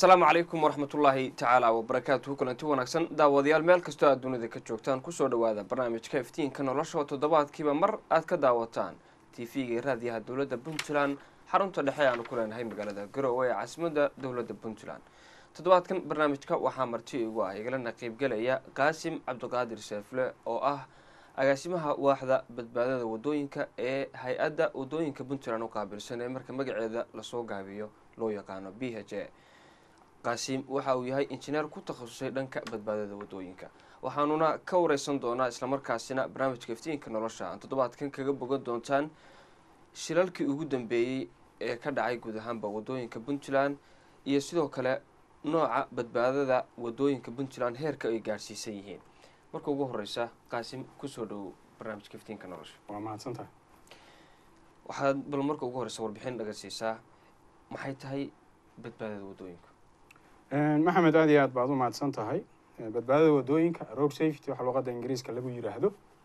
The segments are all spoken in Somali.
asalaamu calaykum waraxmatullaahi tacaala wabarakaatuhu kulanti wanaagsan daawadayaal meel kastoo aad dunida ka joogtaan kusoo dhawaada barnaamijka iftiinka nolosha oo toddobaadkiiba mar aad ka daawataan tv-ga iyo raadiyaha dowladda puntland xarunta dhexe aanu ku leenahay magaalada garowe ee caasimadda dowladda puntland toddobaadkan barnaamijka waxaa marti igu ah igalana qeybgelaya qaasim cabdiqaadir seefle oo ah agaasimaha waaxda badbaadada wadooyinka ee hay-adda wadooyinka puntland u qaabilsan ee marka magaceeda lasoo gaabiyo loo yaqaano b h a qaasim waxa uu yahay injineer ku takhasusay dhanka badbaadada wadooyinka waxaanuna ka wareysan doonaa islamarkaasina barnaamijka iftiinka nolosha aan toddobaadkan kaga bogan doontaan shilalkii ugu dambeeyey ee ka dhacay guud ahaanba wadooyinka puntland iyo sidoo kale nooca badbaadada wadooyinka puntland heerka ay gaadhsiisan yihiin marka ugu horeysa qaasim kusoo dhowow barnaamijka iftiinka nolosha waa mahadsantahay waxaad bal marka ugu horeysa warbixin naga siisaa maxay tahay badbaadada wadooyinka maxamed aad iyo aad baad u mahadsan tahay badbaadada wadooyinka road safety waxaa luqadda ingiriiska lagu yiraahdo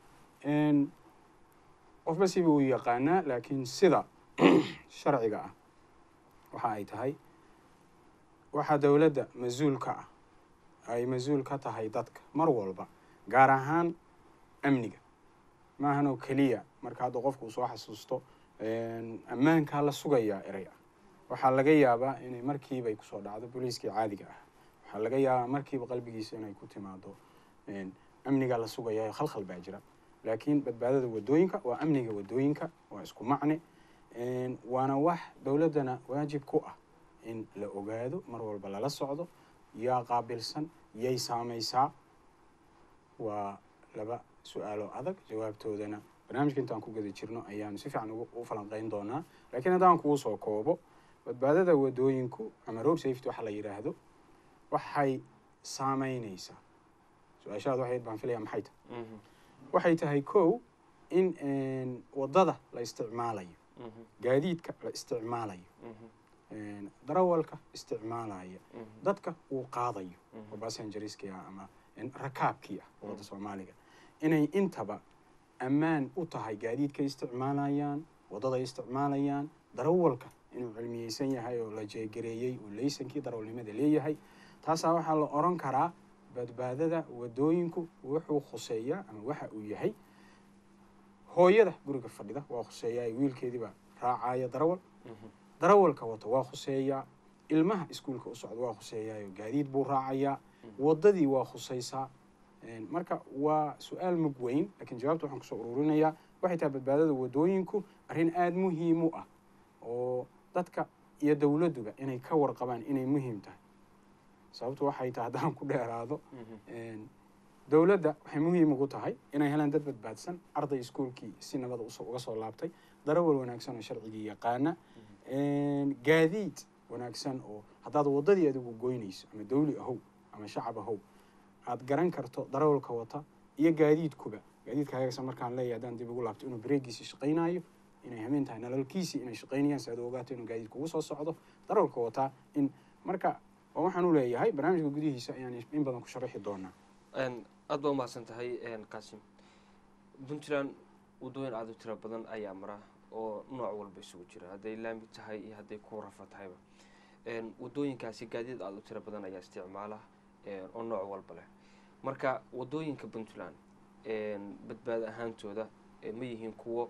qofba siba uu yaqaanaa laakiin sida sharciga ah waxa ay tahay waxaa dowladda mas-uul ka ah ay mas-uul ka tahay dadka mar walba gaar ahaan amniga maahan oo keliya marka hadda qofku uu soo xasuusto ammaankaa la sugayaa erey ah waxaa laga yaabaa inay markiiba ay kusoo dhacdo booliiskii caadiga ah waxaa laga yaabaa markiiba qalbigiisa inay ku timaado amniga la sugayayo khalkhal baa jira laakiin badbaadada wadooyinka waa amniga wadooyinka waa isku macne waana wax dowladdana waajib ku ah in la ogaado mar walba lala socdo yaa qaabilsan yay saameysaa waa laba su-aalo adag jawaabtoodana barnaamijka intaan ku gada jirno ayaanu si fiican u falanqeyn doonaa laakiin haddaan kuu soo koobo badbaadada wadooyinku ama road safety waxa la yidhaahdo waxay saameyneysaa su-aashaad waxayd baan filaya maxay tahay waxay tahay kow in waddada la isticmaalayo gaadiidka la isticmaalayo darawalka isticmaalaya dadka uu qaadayo oo bassengeriski ah ama rakaabkii ah wadda soomaaliga inay intaba ammaan u tahay gaadiidkay isticmaalayaan waddaday isticmaalayaan darawalka inuu cilmiyeysan yahay oo la jeegareeyey uu laysankii darawalnimada leeyahay taasaa waxaa la oran karaa badbaadada wadooyinku wuxuu khuseeyaa ama waxa uu yahay hooyada guriga fadhida waa khuseeyaa wiilkeediibaa raacaya darawal darawalka wata waa khuseeyaa ilmaha iskuulka u socda waa khuseeyaayo gaadiid buu raacayaa waddadii waa khuseysaa marka waa su-aal mug weyn laakiin jawaabta waxaan kusoo ururinayaa waxay tahay badbaadada wadooyinku arrin aada muhiim u ah oo dadka iyo dowladduba inay ka warqabaan inay muhiim tahay sababtu waxay tahay haddaan ku dheeraado dowladda waxay muhiim ugu tahay inay helaan dad badbaadsan arday iskuolkii si nabada uga soo laabtay darawal wanaagsan oo sharcigii yaqaana gaadiid wanaagsan oo haddaad waddadii adigu goynayso ama dawli ahow ama shacab ahow aada garan karto darawalka wata iyo gaadiidkuba gaadiidka hagaagsan markaan leeyahay haddaan dib ugu laabto inuu bareegiisi shaqaynaayo inay hameen tahay nalalkiisii inay shaqaynayaan si aad u ogaato inuu gaadiidka ugu soo socdo darawalka wataa in marka waa waxaan u leeyahay barnaamijka gudihiisa ayaan in badan ku sharaxi doonaa aada baa umahadsan tahay qaasim puntland wadooyin aada u tiro badan ayaa mara oo nooc walba isugu jira hadday laami tahay iyo hadday ku rafa tahayba wadooyinkaasi gaadiid aada u tiro badan ayaa isticmaala oo nooc walba leh marka wadooyinka puntland badbaado ahaantooda ma yihiin kuwo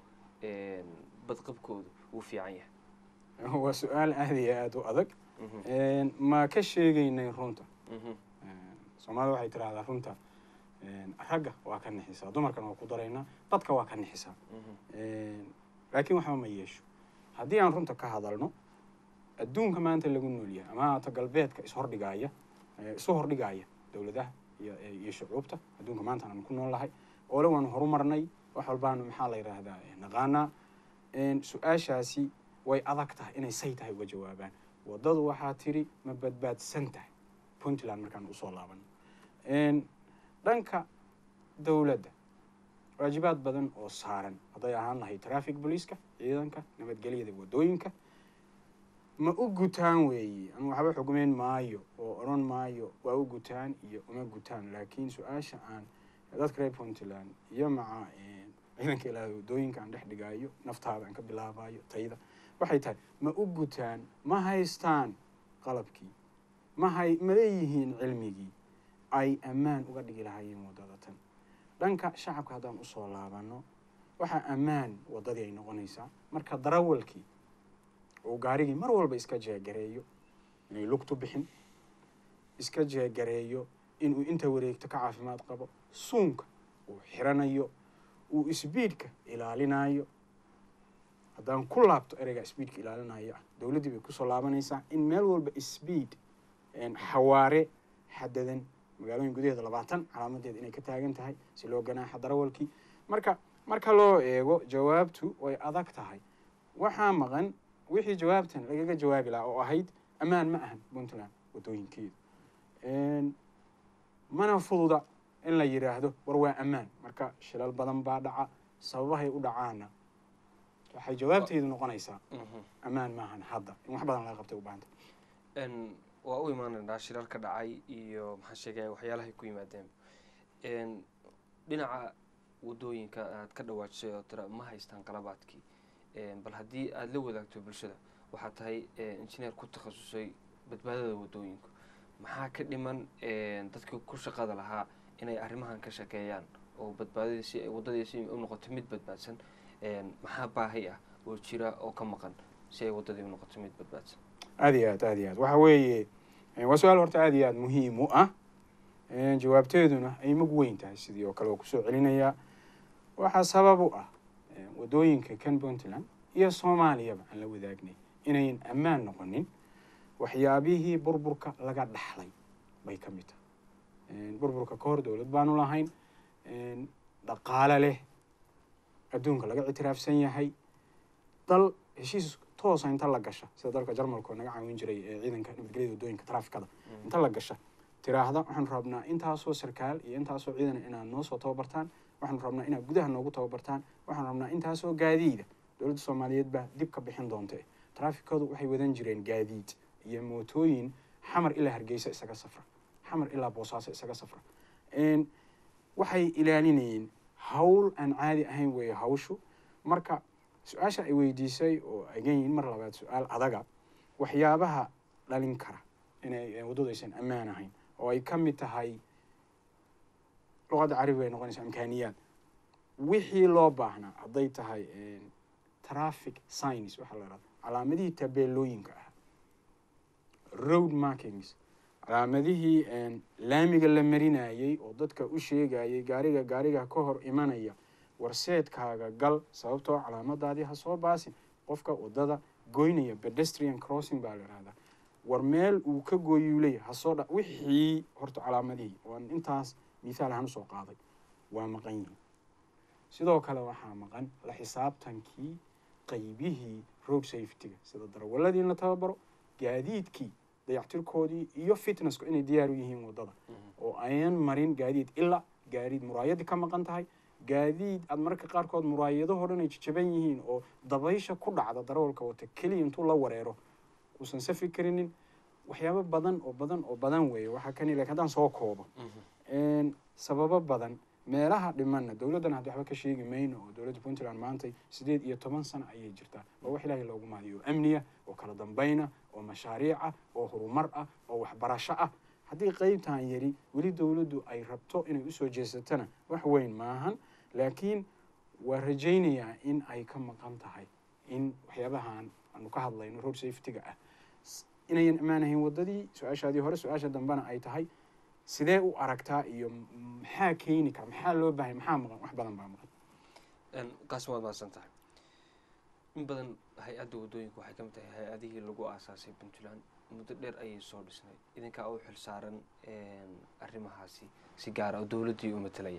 badqabkoodu uu fiican yahay waa su-aal aada iyo aada u adag ma ka sheegeynay runta soomaalida waxay tiraahdaa runta ragga waa ka nixisaa dumarkana waa ku daraynaa dadka waa ka nixisaa laakiin waxba ma yeesho haddii aan runta ka hadalno adduunka maanta lagu nool yahay ama haata galbeedka ishordhigaaya isu hordhigaaya dowladaha iyo shucuubta adduunka maanta aan ku nool lahay oole waanu horumarnay wax walbaanu maxaa la yidhaahdaa naqaanaa su-aashaasi way adag tahay inay say tahay uga jawaabaan waddadu waxaa tiri ma badbaadsan tahay puntland markaan usoo laabano dhanka dowladda waajibaad badan oo saaran hadday ahaan lahay traffic booliiska ciidanka nabadgelyada wadooyinka ma u gutaan weeye ama waxba xugmeyn maayo oo odhan maayo waa u gutaan iyo uma gutaan laakiin su-aasha aan dadka reer puntland iyo maca ciidanka ilaahay wadooyinka aan dhex dhigaayo naftaada aan ka bilaabayo tayda waxay tahay ma u gutaan ma haystaan qalabkii mahay ma leeyihiin cilmigii ay ammaan uga dhigi lahaayeen waddada tan dhanka shacabka haddaan usoo laabanno waxaa ammaan waddadii ay noqonaysaa marka darawalkii uu gaarigii mar walba iska jeegareeyo inay lugtu bixin iska jeegareeyo inuu inta wareegto ka caafimaad qabo suunka uu xiranayo uu isbiidhka ilaalinayo haddaan ku laabto ereyga sbiidka ilaalinayo ah dowladdii bay kusoo laabanaysaa in meel walba sbiid xawaare xadadan magaalooyin gudaheeda labaatan calaamadeed inay ka taagan tahay si loo ganaaxa darawalkii marka marka loo eego jawaabtu way adag tahay waxaa maqan wixii jawaabtan lagaga jawaabi lahaa oo ahayd ammaan ma ahan puntland waddooyinkeedu mana fududa in la yidhaahdo war waa ammaan marka shilal badan baa dhaca sababahay u dhacaana waxay jawaabteedu noqonaysaa ammaan maahan hadda in wax badan laga qabtay u baahanta waa u imaanaynaa shirar ka dhacay iyo maxaa sheegaya waxyaalahay ku yimaadeen dhinaca waddooyinka aad ka dhawaajisay oo tira ma haystaan qalabaadkii bal haddii aada la wadaagto bulshada waxaad tahay injineer ku takhasusay badbaadada waddooyinku maxaa ka dhiman dadkii ku shaqada lahaa inay arrimahan ka shaqeeyaan oo badbaadadii si ay waddadii si u noqoto mid badbaadsan maxaa baahi ah oo jira oo ka maqan si ay waddadii u noqoto mid badbaadsan aada iyo aad aada iyo aad waxa weeye waa su-aal horta aada iyo aada muhiim u ah jawaabteeduna ay mag weyn tahay sidii oo kale oo kusoo celinayaa waxaa sabab u ah waddooyinka kan puntland iyo soomaaliyaba aan la wadaagnay inayn ammaan noqonin waxyaabihii burburka laga dhaxlay bay ka mid tahay burburka ka hor dowlad baanu lahayn dhaqaale leh adduunka laga ictiraafsan yahay dal heshiis toosa inta la gasha sida dalka jarmalka oo naga caawin jiray ee ciidanka nabadgelyada waddooyinka traafikada inta la gasha tiraahda waxaanu rabnaa intaasoo sarkaal iyo intaasoo ciidan inaad noo soo tababartaan waxaanu rabnaa inaad gudaha noogu tababartaan waxaanu rabnaa intaasoo gaadiida dowladda soomaaliyeed baa dib ka bixin doonte traafikadu waxay wadan jireen gaadiid iyo mootooyin xamar ilaa hargeysa isaga safra xamar ilaa boosaaso isaga safra waxay ilaalinayeen hawl aan caadi ahayn weeye hawshu marka su-aasha ay weydiisay oo again mar labaad su-aal adaga waxyaabaha dhalin kara inay waddadu aysan ammaan ahayn oo ay ka mid tahay luqadda carabiga ay noqonaysa imkaaniyaad wixii loo baahnaa hadday tahay traffic science waxaa la ihahda calaamadihii tabeelooyinka ah road markings calaamadihii laamiga la marinayey oo dadka u sheegayay gaariga gaariga ka hor imanaya warseedkaaga gal sababtoo calaamadaadii ha soo baasin qofka waddada goynaya pedestrian crossing baa la ihahdaa war meel uu ka gooyuu leeyahay hasoo dha wixii horta calaamadihii waan intaas mithaal ahaan usoo qaaday waa maqan yihiin sidoo kale waxaa maqan la xisaabtankii qaybihii road safetyga sida darawaladii in la tababaro gaadiidkii dayactirkoodii iyo fitnessku inay diyaar u yihiin waddada oo ayan marin gaadiid ilaa gaadiid muraayadii ka maqan tahay gaadiid aada mararka qaarkood muraayadahoo dhan ay jajaban yihiin oo dabaysha ku dhacda darawalka wata keliya intuu la wareero uusan safi karinin waxyaabo badan oo badan oo badan weeye waxaa kani lakin haddaan soo koobo sababo badan meelaha dhimanna dowladdan haddi waxba ka sheegi mayno oo dowladda puntland maantay sideed iyo toban sano ayay jirtaa waa wax ilaahay loogu mahadiyo oo amniya oo kala dambayna oo mashaariic ah oo horumar ah oo waxbarasho ah haddii qeybtan yari weli dowladdu ay rabto inay usoo jeesatana wax weyn maahan laakiin waa rajaynayaa in ay ka maqan tahay in waxyaabahan aanu ka hadlayno road safetyga ah inayan ammaan ahayn waddadii su-aashaadii hore su-aasha dambena ay tahay sidee u aragtaa iyo maxaa keeni kara maxaa loo baahaya maxaa maqan wax badan baa maqan qaasim waad mahadsan tahay in badan hay-adda waddooyinka waxay ka mid tahay hay-adihii lagu aasaasay puntland muddo dheer ayay soo dhisnay idinkaa u xil saaran arrimahaasi si gaara oo dowladdii u matelaya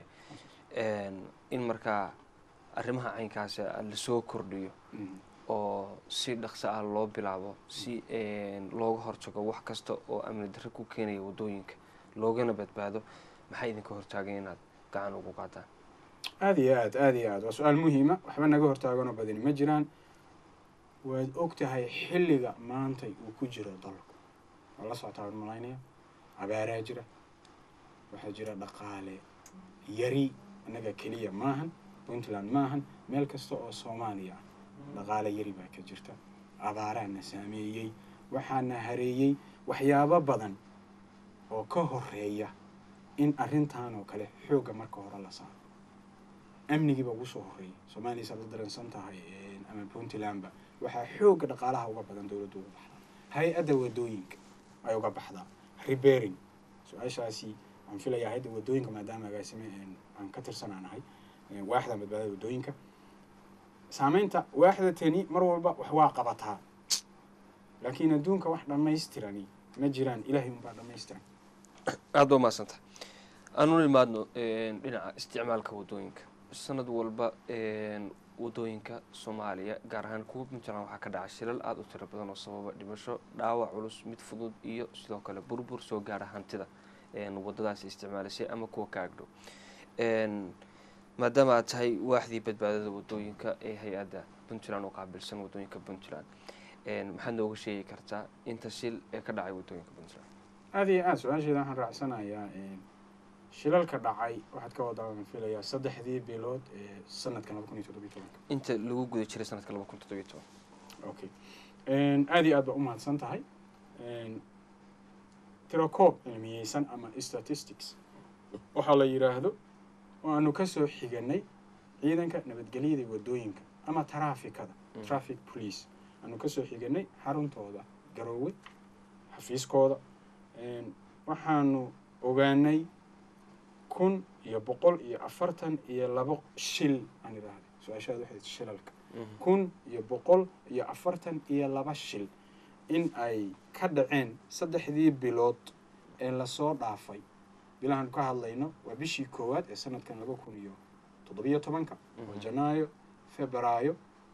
in markaa arrimaha caynkaasi lasoo kordhiyo oo si dhaqso ah loo bilaabo si looga hortago wax kasta oo amni darre ku keenaya waddooyinka loogana badbaado maxay idinka hortaageen inaad gacan ugu qaadaan aada iyo aad aada iyo aad waa su-aal muhiima waxba naga hortaaganoo badani ma jiraan waad og tahay xilliga maantay uu ku jiro dalku waa la socotaa waan malaynaya abaaraa jira waxaa jira dhaqaale yari innaga keliya maahan puntland maahan meel kasta oo soomaaliya ah dhaqaale yari baa ka jirta abaaraana saameeyey waxaana hareeyey waxyaabo badan oo ka horeeya in arrintan oo kale xoogga marka hore la saaro amnigiiba ugu soo horeeya soomaaliya saad u dareensan tahay ama puntlandba waxaa xoogga dhaqaalaha uga badan dowladda uga baxdaa hay-adda wadooyinka ay uga baxdaa rebering su-aashaasi waxaan filayaa hay-adda wadooyinka maadaama agaasime aan ka tirsanaanahay waaxda badbaadada wadooyinka saameynta waaxda tani mar walba wax waa qabataa laakiin adduunka wax dhammaystirani ma jiraan ilaahay unbaa dhammaystiran aada ba umaadsantaha aan u imaadno dhinaca isticmaalka wadooyinka sanad walba wadooyinka soomaaliya gaar ahaan kuwa puntland waxaa ka dhaca shilal aada u tiro badan oo sababa dhimasho dhaawac culus mid fudud iyo sidoo kale burbur soo gaara hantida wadadaasi isticmaalisay ama kuwa ka agdhow maadaama aad tahay waaxdii badbaadada wadooyinka ee hay-adda puntland oo qaabilsan wadooyinka puntland maxaad nooga sheegi kartaa inta shil ee ka dhacay wadooyinka puntland aada iyo aada su-aasheeda waxaan raacsanayaa shilalka dhacay waxaad ka wadaa filayaa saddexdii bilood ee sanadkan laba kun iyo toddobiyo tobanka inta lagu guda jiray sanadka laba kun toddobiyo toban okay aada iyo aad ba umahadsan tahay tirakoob cilmiyeysan ama statistics waxaa la yidhaahdo oo aanu kasoo xiganay ciidanka nabadgelyada wadooyinka ama taraafikada traffic police aanu kasoo xiganay xaruntooda garoowe xafiiskooda waxaanu ogaanay kun iyo boqol iyo afartan iyo labo shil aan idhaahda su-aashaada waxay shilalka kun iyo boqol iyo afartan iyo laba shil in ay ka dhaceen saddexdii bilood ee lasoo dhaafay bilahan ka hadlayno waa bishii koowaad ee sanadkan laba kun iyo toddobiyo tobanka oo janaayo februaayo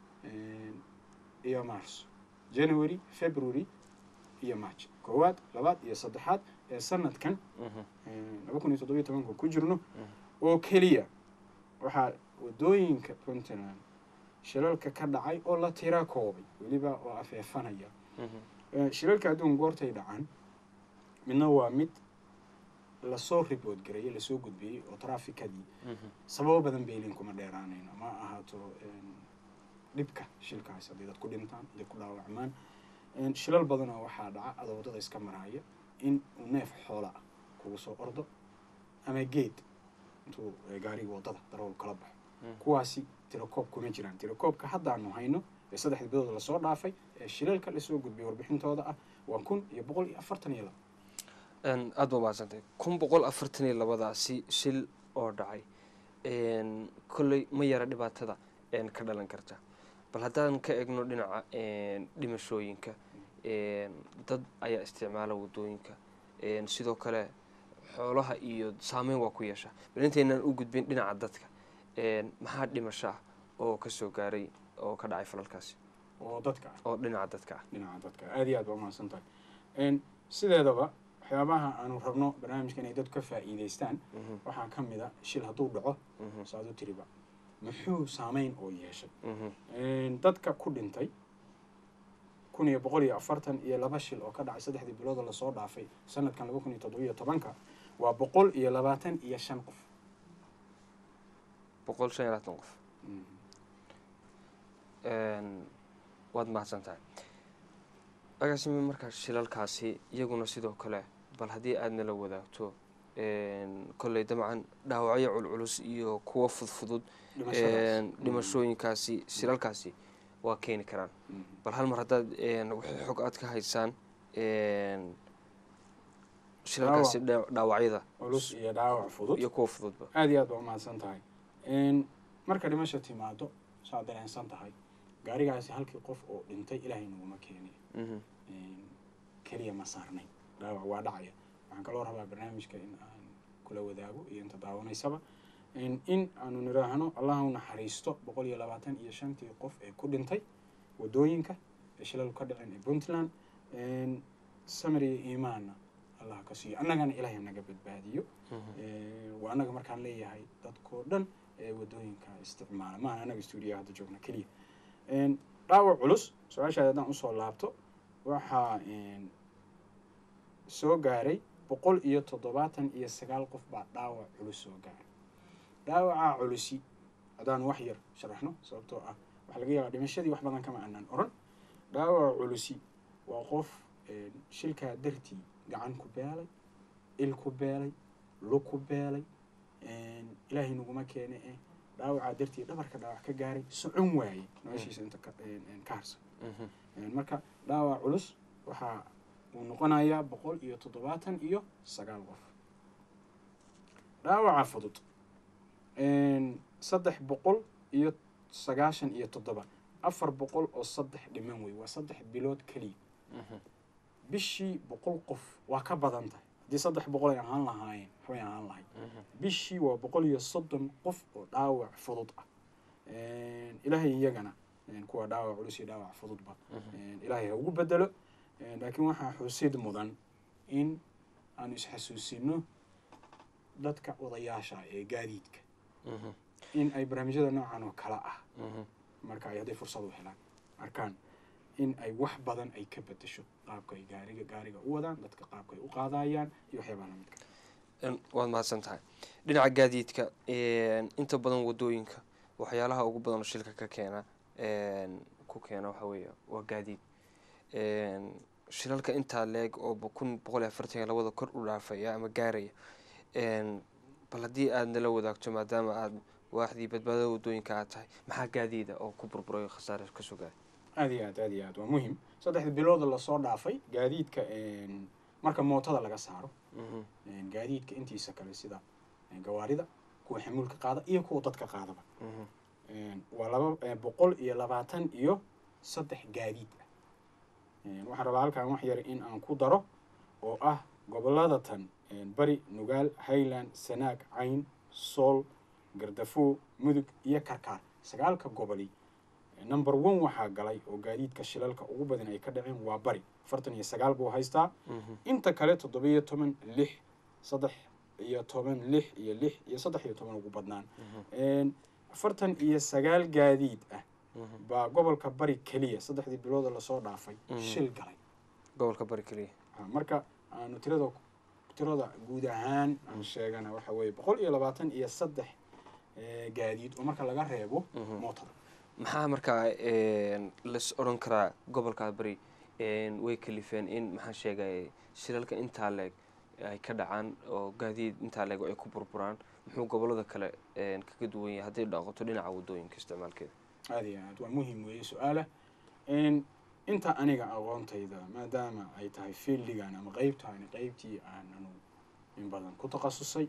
iyo marso january february iyo march koowaad labaad iyo saddexaad ee sanadkan laba kun iyo toddobiyo tobanka ku jirno oo keliya waxaa wadooyinka puntland shilalka ka dhacay oo la tira koobay weliba oo afeefanaya shilalka adduun goortay dhacaan midna waa mid lasoo ribood gareeyey lasoo gudbiyey oo trafikadii sababo badan baylin kuma dheeraanayno ma ahaato dhibka shilkaas hadday dad ku dhintaan hadday ku dhaawacmaan shilal badanoo waxaa dhaca adoo waddada iska maraya in uu neef xoola ah kugu soo ordo ama geed intuu gaariga waddada darool kala baxo kuwaasi tirakoob kuma jiraan tirakoobka haddaanu hayno ee saddexda bilood lasoo dhaafay ee shilalka lasoo gudbiyay warbixintooda ah waa kun iyo boqol iyo afartan iyo laba aada ba umahadsantay kun boqol afartan iyo labadaasi shil oo dhacay kolley ma yara dhibaatada ka dhalan karta bal haddaan ka egno dhinaca dhimashooyinka dad ayaa isticmaala wadooyinka sidoo kale xoolaha iyo saameyn waa ku yeesha bal intaynaan u gudbin dhinaca dadka maxaa dhimasho ah oo kasoo gaaray oo ka dhacay falalkaasi oo dadka ah oo dhinaca dadka ah dhinaca dadka aada iyo aad ba umahadsan tahay sideedaba waxyaabaha aanu rabno barnaamijka inay dadku ka faa'iideystaan waxaa ka mid a shil hadduu dhaco saad u tiriba muxuu saameyn oo yeeshay dadka ku dhintay kun iyo boqol iyo afartan iyo laba shil oo ka dhacay saddexdii biloodoo lasoo dhaafay sanadkan laba kun iyo toddobiyo tobanka waa boqol iyo labaatan iyo shan qof boqol shan iyo labaatan qof waad mahadsan tahay agaasime markaa shilalkaasi iyaguna sidoo kale bal haddii aada nala wadaagto kolley dabcan dhaawacyo culculus iyo kuwa fudfudud dhimashooyinkaasi shilalkaasi waa keeni karaan bal hal mar haddaad wixii xog aad ka haysaan shilalkaasi dhaawacyada culus iyo dhaawac fudud iyo kuwa fududba aada iyo aad ba umahadsan tahay marka dhimasha timaado saad dareensan tahay gaarigaasi halkii qof oo dhintay ilaahay naguma keenay keliya ma saarnay dhaawac waa dhacaya waxaan kaloo rabaa barnaamijka in aan kula wadaago iyo inta daawanaysaba in aanu niraahno allah u naxariisto boqol iyo labaatan iyo shantii qof ee ku dhintay wadooyinka ee shilalku ka dhaceen ee puntland samir iyo iimaanna allah ka siiyo annagana ilaahay naga badbaadiyo waa annaga markaan leeyahay dadkoo dhan ee wadooyinka isticmaala maaha annaga stuudiyaha hadda joogna keliya dhaawac culus su-aashaada haddaan usoo laabto waxaa soo gaaray boqol iyo toddobaatan iyo sagaal qof baa dhaawac culus soo gaaray dhaawacaa culusi haddaan wax yar sharaxno sababtoo ah waxaa laga yaabaa dhimashadii wax badan kama aanaan oran dhaawaca culusi waa qof shilkaa dartii gacan ku beelay il ku beelay lug ku beelay ilaahay naguma keene eh dhaawacaa dartii dhabarka dhaawac ka gaaray socon waaye noloshiisa inta ka ka harsan marka dhaawac culus waxaa uu noqonayaa boqol iyo toddobaatan iyo sagaal qof dhaawaca fudud saddex boqol iyo sagaashan iyo toddoba afar boqol oo saddex dhiman wey waa saddex bilood keliya bishii boqol qof waa ka badan tahay haddii saddex boqol ay ahaan lahaayeen waxbay ahaan lahayd bishii waa boqol iyo soddon qof oo dhaawac fudud ah ilaahay iyagana kuwa dhaawac culus iyo dhaawac fududba ilaahay ha ugu bedelo laakiin waxaa xusid mudan in aanu isxasuusino dadka odayaasha ee gaadiidka in ay barnaamijyada noocan oo kale ah marka ay hadday fursad u helaan arkaan in ay wax badan ay ka bedesho qaabka ay gaariga gaariga u wadaan dadka qaabka ay u qaadayaan iyo waxyaabaha lamidka waad mahadsan tahay dhinaca gaadiidka inta badan wadooyinka waxyaalaha ugu badan oo shilka ka keena ku keena waxa weeye waa gaadiid shilalka intaa leeg oo kun boqol iyo afartan iyo labada kor u dhaafaya ama gaaraya bal haddii aad nala wadaagto maadaama aada waaxdii badbaadada wadooyinka aad tahay maxaa gaadiida oo ku burburay khasaare ka sugaay aada iyo aad aada iyo aad waa muhim saddexda bilooda lasoo dhaafay gaadiidka marka mootada laga saaro gaadiidka intiisa kale sida gawaarida kuwa xamuulka qaada iyo kuwa dadka qaadaba waa laba boqol iyo labaatan iyo saddex gaadiid ah waxaan rabaa halkaan wax yar in aan ku daro oo ah gobolada tan bari nugaal highland sanaag cayn sool gardafo mudug iyo karkaar sagaalka goboli number one waxaa galay oo gaadiidka shilalka ugu badan ay ka dhaceen waa bari afartan iyo sagaal buu haystaa inta kale toddoba iyo toban lix saddex iyo toban lix iyo lix iyo saddex iyo toban ugu badnaan afartan iyo sagaal gaadiid ah baa gobolka bari keliya saddexdii bilooda lasoo dhaafay shil galay gobolka bari keliya marka aanu tirada tirada guud ahaan aan sheegana waxa weeye boqol iyo labaatan iyo saddex gaadiid oo marka laga reebo mootada maxaa markaa las odhan karaa gobolka bari way kalifeen in maxaa sheegay shilalka intaa leeg ay ka dhacaan oo gaadiid intaa leeg ay ku burburaan muxuu gobolada kale kaga duwan yahay hadday dhaqoto dhinaca wadooyinka isticmaalkeeda aada iyo aad waa muhim weeye su-aala inta aniga aqoontayda maadaama ay tahay fieldigan ama qeybtaani qeybtii aananu in badan ku takhasusay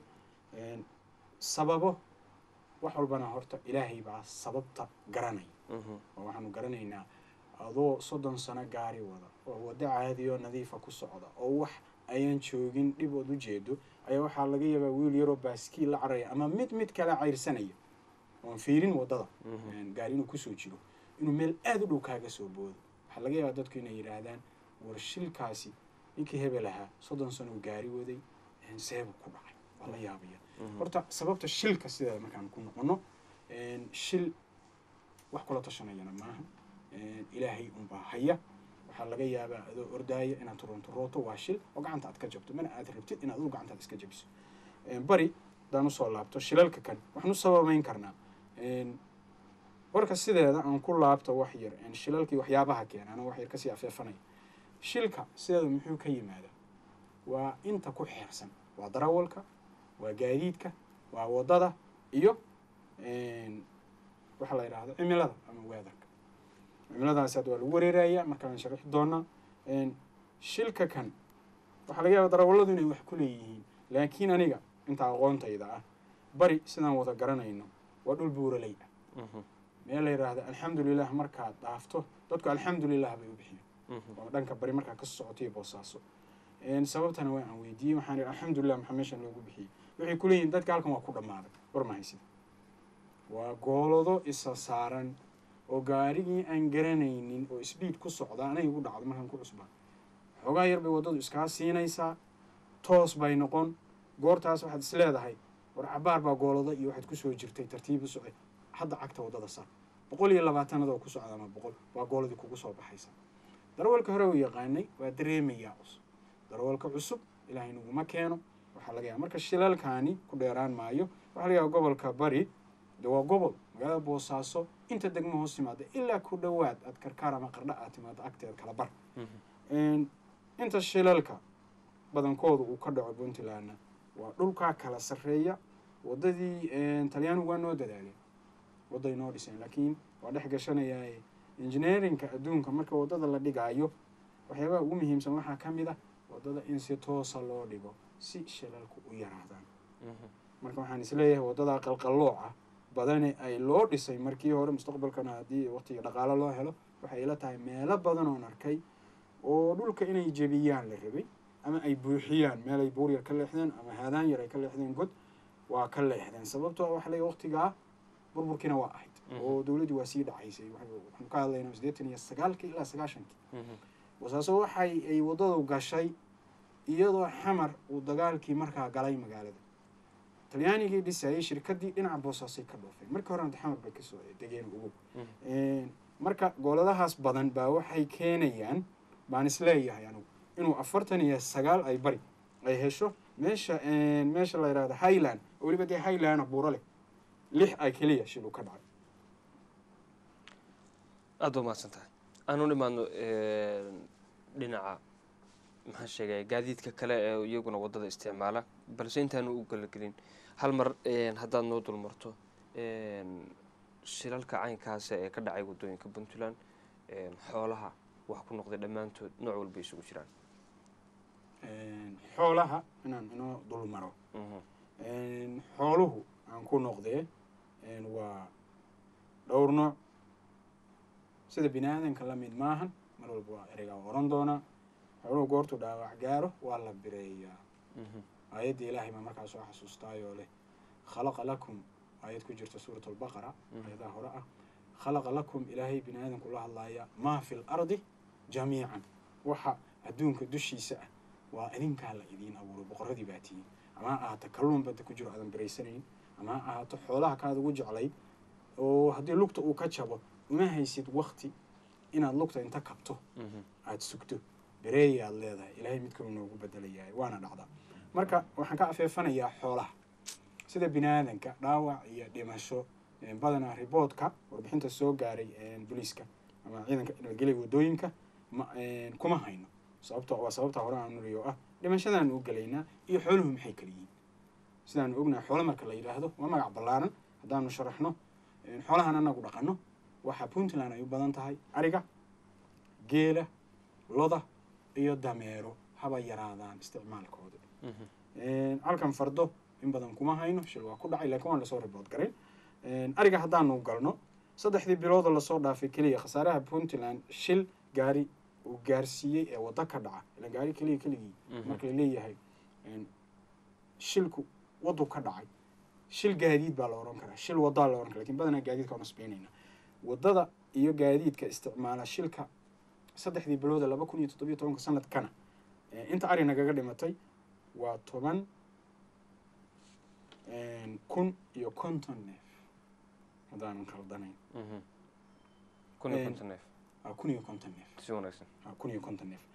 sababo wax walbana horta ilaahay baa sababta garanaya oo waxaanu garanaynaa adoo soddon sano gaari wada oo waddo caadiyo nadiifa ku socda oo wax ayaan joogin dhib ood u jeedo ayaa waxaa laga yaabaa wiil yaroo baaskiil la caraya ama mid mid kala cayrsanaya oon fiirin waddada gaari inuu kusoo jiro inuu meel aada u dhow kaaga soo boodo waxaa laga yaabaa dadku inay yidhaahdaan war shilkaasi ninkii hebel ahaa soddon sano uu gaari waday seebu ku dhacay waa la yaabaya horta sababta shilka sideeda markaan ku noqono shil wax kula tashanayana maaha ilaahay unbaa haya waxaa laga yaabaa adoo ordaaya inaad turonturooto waa shil oo gacanta aad ka jabto mana aad rabtid inaad adu gacantaad iska jabiso bari haddaan usoo laabto shilalka kan waxaan u sababeyn karnaa warka sideeda aan ku laabto wax yar shilalkii waxyaabaha keena ana wax yar kasii afeefanaya shilka sideeda muxuu ka yimaadaa waa inta ku xeersan waa darawalka waa gaadiidka waa waddada iyo waxaa la yidhaahdo cimilada ama weatherka cimiladaasi hadda waa lagu wareeraya markaan sharixi doonaa shilka kan waxaa laga yaaba darawalladu inay wax ku leeyihiin laakiin aniga inta aqoontayda ah bari sidaan wada garanayno waa dhul buuraley ah meel la yidhaahdo alxamdulilah markaad dhaafto dadku alxamdulilah bay u bixiyeen oo dhanka bari markaa ka socotayo boosaaso sababtana waa aan weydiiyey waxaan ihi alxamdulilah maxaa meeshan loogu bixiyey waxay kuleeyihin dadka halkan waa ku dhammaaday war mahaysid waa goolado isa saaran oo gaarigii aan garanaynin oo sbiid ku socda anay igu dhacdo markaan ku cusbaa xoogaa yar bay waddadu iskaa siinaysaa toos bay noqon goortaas waxaad is leedahay war cabaar baa goolado iyo waxaad kusoo jirtay tartiib u socday hadda cagta waddada saar boqol iyo labaatanadoo ku socda ama boqol waa gooladii kugu soo baxaysa darawalka hore uu yaqaanay waa dareemayaa cusub darawalka cusub ilaahay naguma keeno waxaa laga yaaba marka shilalkaani ku dheeraan maayo waxaa laga yaaba gobolka bari de waa gobol magaalada boosaaso inta degmo hoos timaada ilaa ku dhowaad aad karkaar ama qardha aad timaado agteeda kala bar inta shilalka badankooda uu ka dhaco puntlandna waa dhulkaa kala sarreeya waddadii talyaanigu waa noo dadaaleen wadday noo dhiseen laakiin waa dhex gashanayaa engineerinka adduunka marka waddada la dhigaayo waxyaabaha ugu muhiimsan waxaa ka mid ah waddada in si toosa loo dhigo si shilalku u yaraadaan marka waxaan isleeyahay waddadaa qalqallooca badane ay loo dhisay markii hore mustaqbalkana haddii waqtiga dhaqaalo loo helo waxay ila tahay meelo badan oon arkay oo dhulka inay jebiyaan la rabay ama ay buuxiyaan meel ay buur yar ka leexdeen ama haadaan yar ay ka leexdeen god waa ka leexdeen sababtoo ah waxa leeyahay waqtigaa burburkiina waa ahayd oo dowladdii waa sii dhacaysay waxaanu ka hadlaynaa siddeetan iyo sagaalkii ilaa sagaashankii wasaaso waxay ay waddadu gashay iyadoo xamar uu dagaalkii markaa galay magaalada talyaanigii dhisayay shirkaddii dhinaca boosaasay ka dhoofeen markii horena xamar bay kasoo degeen ugu marka gooladahaas badan baa waxay keenayaan baan isleeyahay anugu inuu afartan iyo sagaal ay bari ay hesho meesha meesha la yidhahdo highland oo weliba dee highlanda buuro leh lix ay keliya shil uu ka dhacay aada waa mahadsan tahay aanu nimaadno dhinaca maxaan sheegaya gaadiidka kale ee iyaguna waddada isticmaala balse intaanu u galagelin hal mar haddaad noo dulmarto shilalka caynkaasa ee ka dhacay waddooyinka puntland xoolaha wax ku noqday dhammaantood nooc walba isugu jiraan xoolaha inaan inoo dul maro xooluhu aan ku noqdee waa dhowr nooc sida bini aadanka la mid maahan mar walba waa ereygaa oran doonaa xooluhu goortuu dhaawac gaaro waa la bireeyaa aayadda ilaahay baa markaa soo xasuustaayoo leh khalaqa lakum aayad ku jirta suurat albaqara aayadaha hore ah khalaqa lakum ilaahay bini aadanku la hadlaaya maa fi l ardi jamiican waxa adduunka dushiisa ah waa idinkaa la idiin abuuray boqorradii baa tihiin ama ha ahaato kalluun badda ku jiro aadan biraysanayn ama ha ahaato xoolaha kaad ugu jeclayd oo haddii lugta uu ka jabo uma haysid wakti inaad lugta inta kabto aada sugto bereeyaad leedahay ilaahay mid kaluu noogu bedelayahay waana dhacdaa marka waxaan ka afeefanayaa xoolaha sida bini aadanka dhaawac iyo dhimasho badanaa riboodka warbixinta soo gaaray booliiska ama ciidanka nabadgelya waddooyinka ma kuma hayno sababto waa sababta hore aan nuriyo ah dhimashadaan u gelaynaa iyo xooluhu maxay kala yihiin sidaanu ognahay xoolo marka la yidhaahdo waa magac ballaaran haddaanu sharaxno xoolahan anagu dhaqano waxaa puntland ay u badan tahay ariga geela loda iyo dameero haba yaraadaan isticmaalkooda halkan fardo in badan kuma hayno shil waa ku dhacay lakiin waan lasoo ribood garay ariga haddaanu galno saddexdii bilooda lasoo dhaafay keliya khasaaraha puntland shil gaari uu gaarsiiyey ee waddo ka dhaca ila gaari keliya keligii marka la leeyahay shilku waddu ka dhacay shil gaadiid baa la ohan karaa shil waddaa la ohan kara lakin badanaa gaadiidka waan sbeynayna waddada iyo gaadiidka isticmaala shilka saddexdii bilooda laba kun iyo toddobiyo tobanka sanadkana inta ari nagaga dhimatay waa toban kun iyo konton neef haddaanan khaldanayn kun iyo konton neef kun iyo konton neef si wanaagsan kun iyo konton neef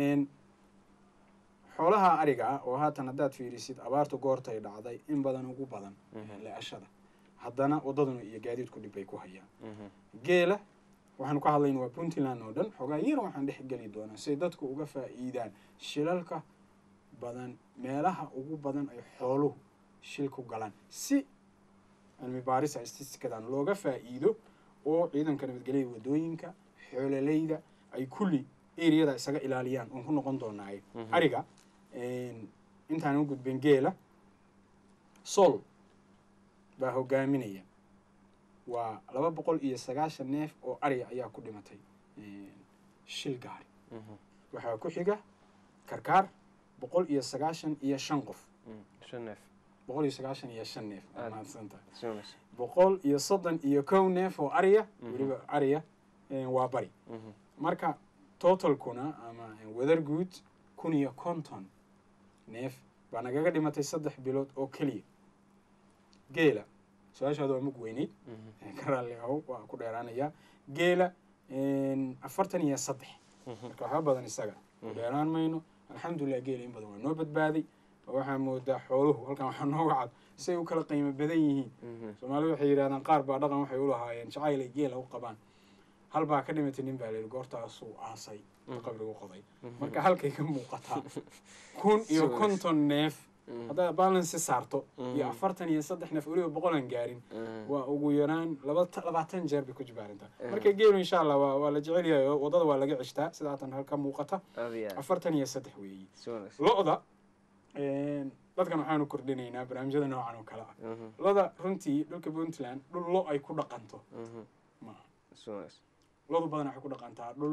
xoolaha ariga ah oo haatan haddaad fiirisid abaartu goortay dhacday in badan ugu badan le-ashada haddana waddaduna iyo gaadiidku dhib bay ku hayaan geela waxaanu ka hadlayna waa puntland oo dhan xoogaa yar waxaan dhex geli doonaa siay dadku uga faa'iidaan shilalka badan meelaha ugu badan ay xooluhu shilku galaan si cilmi baarisa stistikadan looga faa'iido oo ciidanka nabadgelyada waddooyinka xoololeyda ay kulli eriyada isaga ilaaliyaan oon ku noqon doonaaye ariga intaan u gudbin geela sol baa hogaaminaya waa laba boqol iyo sagaashan neef oo ariga ayaa ku dhimatay shil gaari waxaa ku xiga karkaar boqol iyo sagaashan iyo shan qof shan neef boqol iyo sagaashan iyo shan neef waa mahadsantahay si wanaagsan boqol iyo soddon iyo kow neef oo ariya weliba ariya waa bari marka totalkuna ama wadar guud kun iyo konton neef baa nagaga dhimatay saddex bilood oo keliya geela su-aashaada waa mug weyneyd ka raalli ahow waa ku dheeraanayaa geela afartan iyo saddex marka waxba badan isaga ku dheeraan mayno alxamdulilah geela in badan waa noo badbaaday oo waxaa moodaa xooluhu halkan waxaa nooga cad say u kala qiimo badan yihiin soomaalidu waxay yidhahdaan qaar baa dhaqan waxay u lahaayeen jacayl ay geela u qabaan hal baa ka dhimatay nin baa layidhi goortaasuu aasay Mhm. qabrigu qoday Mhm. marka halkay ka muuqataa kun iyo Soo konton neef Mhm. haddaad balance saarto iyo Mhm. afartan iyo saddex neef weliba boqolan gaarin Mhm. waa ugu yaraan laba labaatan jeer bay ku jibaarintaa Mhm. marka geelu insha allah waa waa la jecel yahay oo waddada waa laga cishtaa sida haatan halka muuqata aad iyo aad afartan iyo saddex weeyi si wanaagsan lo-da dadkan waxaanu kordhinaynaa barnaamijyada noocan oo kale ah Mhm. loda runtii dhulka puntland dhul lo ay ku dhaqanto Mhm. maaha si wanaagsan lodu badan waxay ku dhaqantaa dhul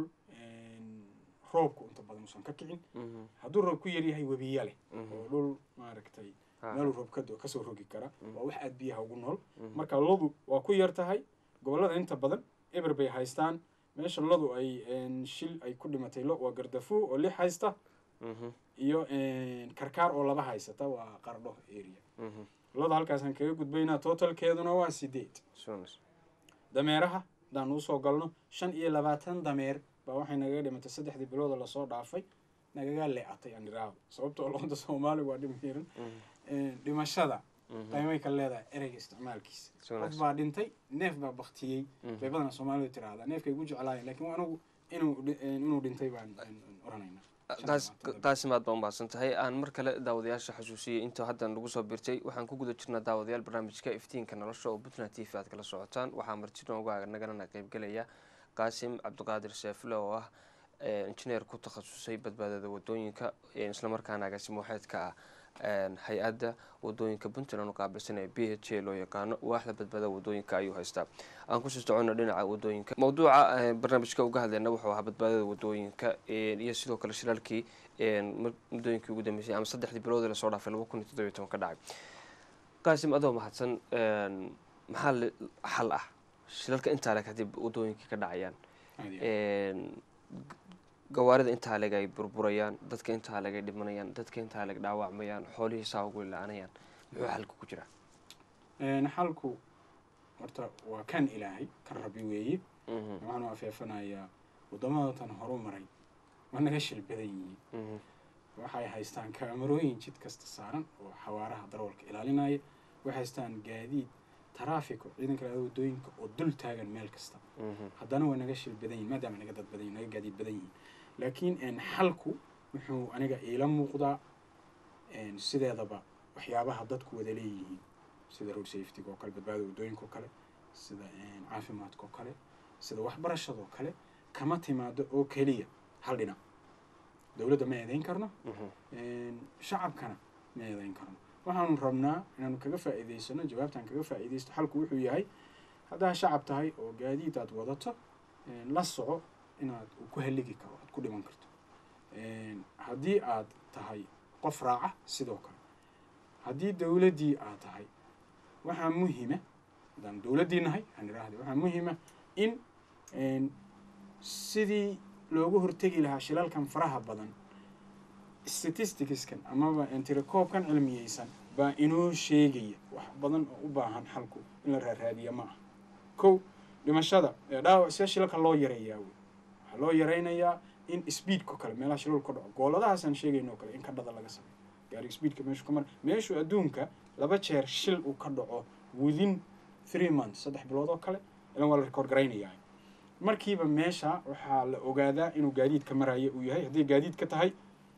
roobku inta badan uusan ka kicin Mhm. hadduu roob ku yaryahay webiya leh Mhm. oo dhul maaragtay Ha. meeluu roob ka do- kasoo rogi kara Mhm. waa wax aada biyaha ugu nool Mhm. marka lodu waa ku yar tahay gobollada inta badan eber bay haystaan meesha lodu ay een, shil ay ku dhimatay lo waa gardafu oo lix haysta Mhm. iyo een, karkaar oo laba haysata waa qardho area Mhm. loda halkaasaan kaga gudbaynaa totalkeeduna waa sideed si wanaagsan dameeraha haddaan usoo galno shan iyo labaatan dameer baa waxay nagaga dhimatay saddexdii bilooda lasoo dhaafay nagaga le-atay aan iraahdo sababtoo loonta soomaaliga waa dhimiran Mhm. dhimashada Mhm. qaymay ka leedahay ereyga isticmaalkiisa si qof wanaagsan baa dhintay neef baa baktiyey Mhm. bay badana soomaalidu tiraahdaa neefkay gu jeclaayeen laakiin anigu inuu dhi- inuu dhintay baan oranaynaa taas taasimaad baa umahadsan tahay aan mar kale daawadayaasha xasuusiyey inta hadda nagu soo birtay waxaan ku guda jirnaa daawadayaal barnaamijka iftiinka nolosha oo puntland t v aad kala socotaan waxaa marti nooga naganana qeybgelaya qaasim cabdiqaadir seefle oo ah eh, injineer ku takhasusay badbaadada wadooyinka eh, islamarkaana agaasimo waxeedka ah eh, hay-adda wadooyinka puntland u qaabilsan ee b h a loo yaqaano waaxda badbaadada wadooyinka ayuu haystaa aan kusii socono dhinaca wadooyinka mawduuca eh, barnaamijka uga hadlayna wuxuu ahaa badbaadada wadooyinka eh, iyo sidoo kale shiraalkii eh, mud- muddooyinkii ugu dambeysay ama saddexdii biloodii lasoo dhaafay laba kun iyo toddobiyo toban ka dhacay qaasim adoo mahadsan een, maxaa li- xal ah shilalka intaa leg haddii wadooyinkii ka dhacayaan een, g- gawaarida intaa leg ay burburayaan dadka intaa leg ay dhimanayaan dadka intaa leg dhaawacmayaan xoolihii saa ugu la-aanayaan muxuu xalka ku jiraa xalku horta waa kan ilaahay kan rabbi weeye Mhm, waxaanu afeefanayaa waddamadatan horu maray waa naga shil badan yihiin mhm, waxay haystaan kaamarooyin jid kasta saaran oo xawaaraha darawalka ilaalinaya waxay haystaan gaadiid taraafiko ciidanka laada wadooyinka oo dul taagan meel kasta mhm, haddana waa naga shil badan yihin maadaama naga dad badan yihin naga gaadiid badan yihin laakiin een, xalku wuxuu aniga iila muuqdaa een, sideedaba waxyaabaha dadku wada leeyihiin sida road safetyga oo kale badbaada wadooyinka oo kale sida een, caafimaadka oo kale sida waxbarashada oo kale kama timaado oo keliya hal dhinac dowladda ma eedeyn karno mhm, een, shacabkana ma eedeyn karno waxaanu rabnaa inaanu kaga faa'iidaysano jawaabtaan kaga faa'iidaysto xalku wuxuu yahay haddaa shacab tahay oo gaadiid aad wadato een, la soco inaad uu ku haligi karo aad ku dhiman karto een, haddii aad tahay qof raaca sidoo kale haddii dowladdii aad tahay waxaa muhima haddaan dowladdii nahay aan idhaahda waxaa muhima in een, sidii loogu hortegi lahaa shilalkan faraha badan statisticskan amaba tirakoobkan cilmiyeysan baa inoo sheegaya wax badan oo u baahan xalku in la raaraadiya ma aha kow dhimashada ee dhaawac see shilalka loo yareeyaa wey waxaa loo yaraynayaa in speedko kale meelaha shilal ka dhaco gooladahaasaan sheegayno kale in ka dhada laga sameyo gaariga speedka meeshu ka mara meeshu adduunka laba jeer shil uu ka dhaco within three months saddex bilood oo kale ilan waa la record garaynayaa markiiba meesha waxaa la ogaadaa inuu gaadiidka maraya uu yahay hadday gaadiid ka tahay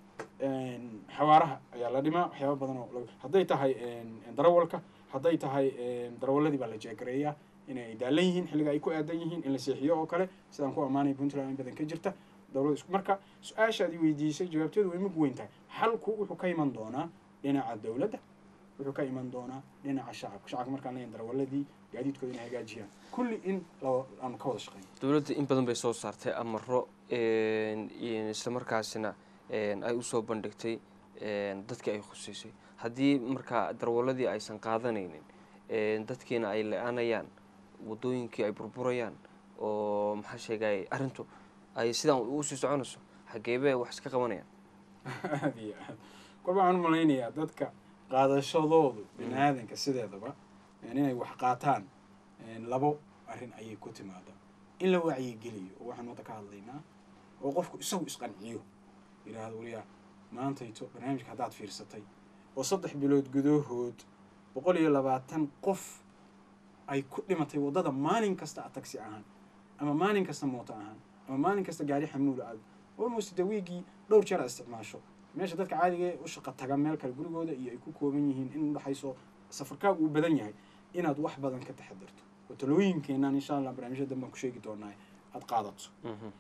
een, xawaaraha ayaa la dhimaa waxyaaba badan oo laga- hadday tahay een, darawalka hadday tahay een, darawaladii baa la jeegareeyaa inay daalan yihiin xilliga ay ku aadan yihiin in la seexiyo oo kale sidaan ku ammaanay puntland in badan ka jirta dowlada isku marka su-aashaad i weydiisay jawaabteedu way mug weyn tahay xalku wuxuu ka iman doonaa dhinaca dowladda wuxuu ka iman doonaa dhinaca shacabka shacabka markaan leeyahay darawaladii gaadiidkooda inay hagaajiyaan kulli in la aanu ka wada shaqeyno dowladda in badan bay soo saartay amaro een, iyo islamarkaasina een, ay usoo bandhigtay een, dadkii ay khuseysay haddii markaa darwaladii aysan qaadanaynin een, dadkiina ay le-aanayaan wadooyinkii ay burburayaan oo maxaa sheegay arrintu ay sidaan usii soconayso xageebee wax iska qabanayaan aad iyo aad kolba waxaan u malaynayaa dadka qaadashadoodu bini aadanka sideedaba een, inay wax qaataan een, labo arrin ayay ku timaadaa in la wacyigeliyo oo waxaan wadda ka hadlaynaa oo qofku isagu isqanciyo yidhaahdo waliyaa maantayto barnaamijka haddaad fiirsatay oo saddex bilood gudahood boqol iyo labaatan qof ay ku dhimatay waddada maalin kasta a tagsi ahaan ama maalin kasta mooto ahaan ama maalin kasta gaari xamuula aad almost de wiigii dhowr jeer aad isticmaasho meesha dadka caadiga ee u shaqa taga meel kale gurigooda iyo ay ku kooban yihiin in udhexayso safarkaagu uu badan yahay inaad wax badan ka taxadirto oo talooyinkeenan insha allah barnaamijyada danbaan ku sheegi doonaa aada qaadato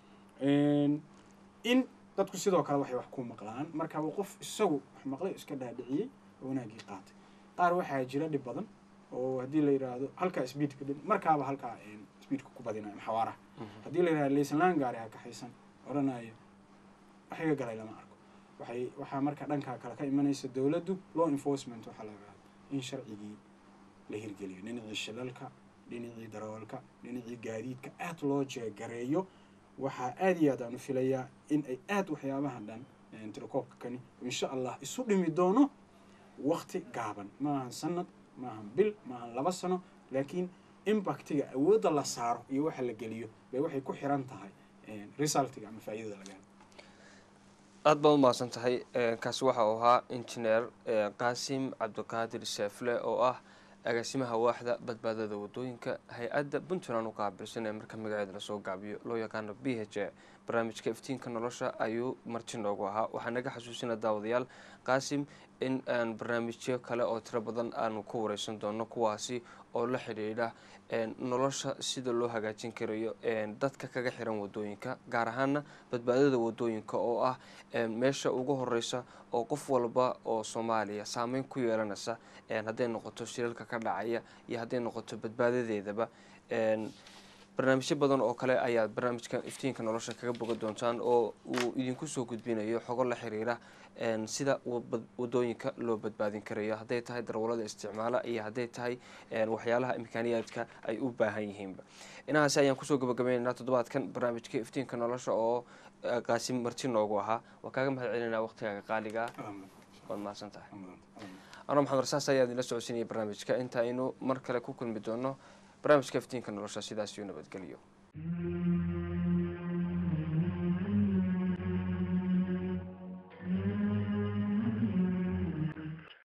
in dadku sidoo kale waxay wax ku maqlaan marka uu qof isagu wax maqlay iska dhaadhiciyey oo wanaagii qaatay qaar waxaa jira dhib badan oo haddii la yidhaahdo halkaa speedka dhin markaaba halkaa speedka ku badinayo ama xawaaraha haddii la yidhahdo laysanlaan gaari ha kaxaysan odhanayo wax iga galay lama arko waxay waxaa marka dhankaa kale ka imanaysa dowladdu law enforcement waxaa la yidhahdo in sharcigii la hirgeliyo dhinacii shilalka dhinacii darawalka dhinacii gaadiidka aada loo jeegareeyo waxaa aada iyo aad aan u filayaa in ay aada waxyaabaha dhan tirakoobka kani insha allah isu dhimi doono wakti gaaban maahan sanad maahan bil maahan laba sano laakiin impactiga awoodda la saaro iyo waxa la geliyo bay waxay ku xiran tahay resultiga ama faa'iidada laga helo aada baad umahadsan tahay kaasi waxa uu ahaa injineer qaasim cabdiqaadir seefle oo ah agaasimaha waaxda badbaadada wadooyinka hay-adda puntland u qaabilsan ee marka magaceeda lasoo gaabiyo loo yaqaano b h a barnaamijka iftiinka nolosha ayuu marti noogu ahaa waxaa naga xasuusina daawadayaal qaasim in aan barnaamijyo kale oo tiro badan aanu ku wareysan doono kuwaasi oo la xidhiidha nolosha sida loo hagaajin karayo dadka kaga xiran wadooyinka gaar ahaana badbaadada wadooyinka oo ah meesha ugu horeysa oo qof walba oo soomaaliya saameyn ku yeelanaysa hadday noqoto shilalka ka dhacaya iyo hadday noqoto badbaadadeedaba barnaamijyo badan oo kale ayaad barnaamijka iftiinka nolosha kaga boga doontaan oo uu idinku soo gudbinayo xogo la xiriira sida wadooyinka loo badbaadin karayo hadday tahay darwalada isticmaala iyo hadday tahay waxyaalaha imkaaniyaadka ay u baahan yihiinba inahaasi ayaan kusoo gabagabaynaynaa toddobaadkan barnaamijka iftiinka nolosha oo qaasim marti noogu ahaa waa kaaga mahad celinaa waqtigaaga qaaliga ah waad mahadsan tahay anoo maxamed rasaas ayaa idinla socodsiinaya barnaamijka inta aynu mar kale ku kulmi doono barnaamijka iftiinka nolosha sidaas iyo nabadgelyo